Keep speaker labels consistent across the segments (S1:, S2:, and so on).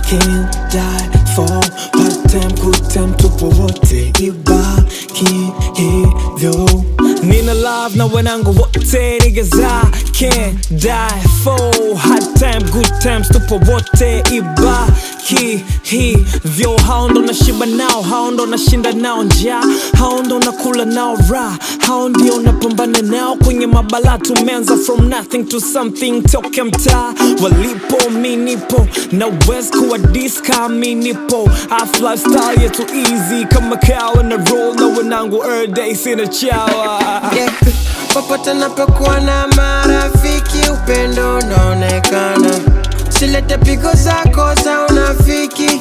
S1: can't die for part time good time tupo wote ibaki hivyo nina love na wanangu wote niggas I can't die for hard time good times tupo wote ibaki hivyo hao ndo nashiba nao hao ndo nashinda nao njaa hao ndo nakula nao ra hao ndio napambana nao kwenye mabala tumeanza from nothing to something toka mtaa walipo mi nipo na west kuwa diska mi nipo Half lifestyle yetu easy kama kawa na roll na wanangu every day sina chawa
S2: yeah. Popote napokuwa na marafiki, upendo unaonekana. Silete pigo zako za unafiki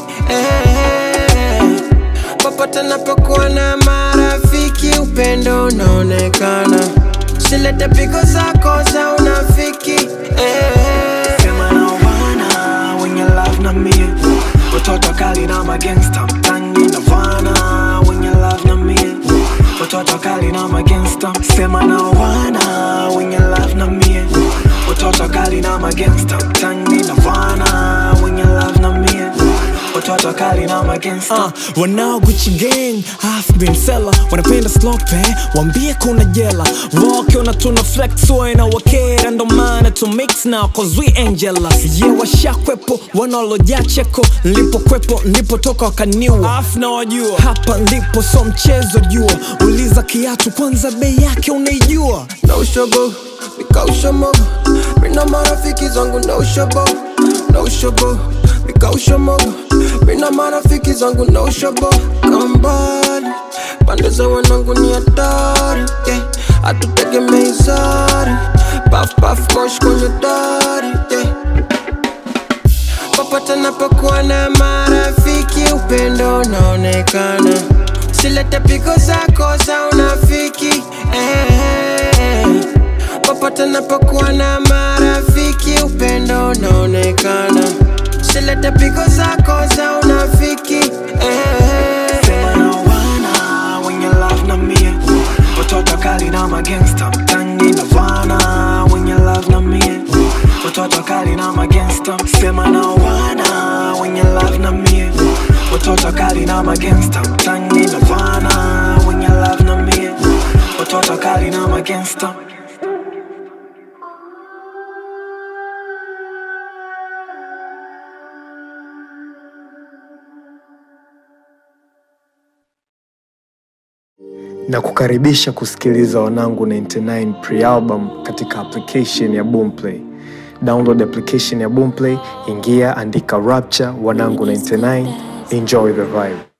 S2: eh. Popote napokuwa na marafiki, upendo unaonekana. Silete pigo zako za unafiki eh.
S1: Sema na wana wenye love na mie Watoto kali na magangsta mtangi na wana wenye love na mie Watoto kali na magangsta Sema na wana wenye love na mie Watoto kali na magangsta mtangi na wana wenye love na mie Watoto kali na magangsta uh, wanao Gucci gang half been seller wanapenda slope wambie kuna jela wakiona tuna flex waena wakera ndo maana to mix now cause we ain't jealous yeah washakwepo wanaolojaa cheko nilipokwepo nilipotoka wakaniwa af na wajua hapa ndipo so mchezo jua uliza kiatu kwanza bei yake unaijua
S2: no shobo nikaushomogo mina marafiki zangu no shobo no shobo nikaushomogo mina marafiki zangu no shobo kambali pande za wanangu ni hatari yeah. hatutegemei sari paf paf mosh kwenye dari yeah. popote napokuwa na marafiki upendo unaonekana silete pigo zako za unafiki eh. popote napokuwa na marafiki upendo unaonekana silete pigo zako za unafiki eh.
S1: Sema na wana wenye love na mie Watoto kali na magangsta mtangi na wana wenye love na mie Watoto kali na magangsta Sema na wana wenye love na mie Watoto kali na magangsta mtangi na wana wenye love na mie Watoto kali na magangsta
S3: na kukaribisha kusikiliza wanangu 99 pre-album katika application ya Boomplay. Download application ya Boomplay, ingia, andika Rapture wanangu 99, enjoy the vibe.